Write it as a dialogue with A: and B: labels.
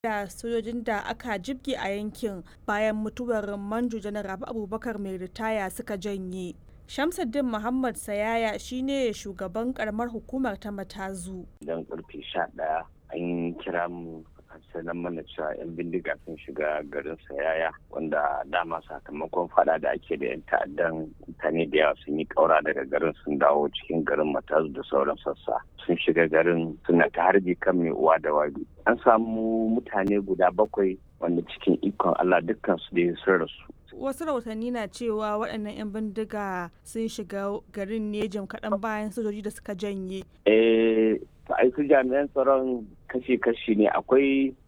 A: da sojojin da aka jibge a yankin bayan mutuwar manjo janar rabi abubakar mai ritaya suka janye shamsuddin muhammad sayaya shine shugaban karamar hukumar ta matazu
B: idan karfe sha ɗaya an kira mu sanar mana cewa 'yan bindiga sun shiga garin sayaya wanda dama sakamakon fada da ake da 'yan ta'addan mutane da yawa sun yi kaura daga garin sun dawo cikin garin matazu da sauran sassa sun shiga garin suna ta harbi kan mai uwa da wabi an samu mutane guda bakwai wanda cikin ikon allah dukkan su da sun rasu
A: wasu rahotanni na cewa waɗannan 'yan bindiga sun shiga garin ne jim kaɗan bayan sojoji da suka janye
B: eh ai su jami'an tsaron kashi-kashi ne akwai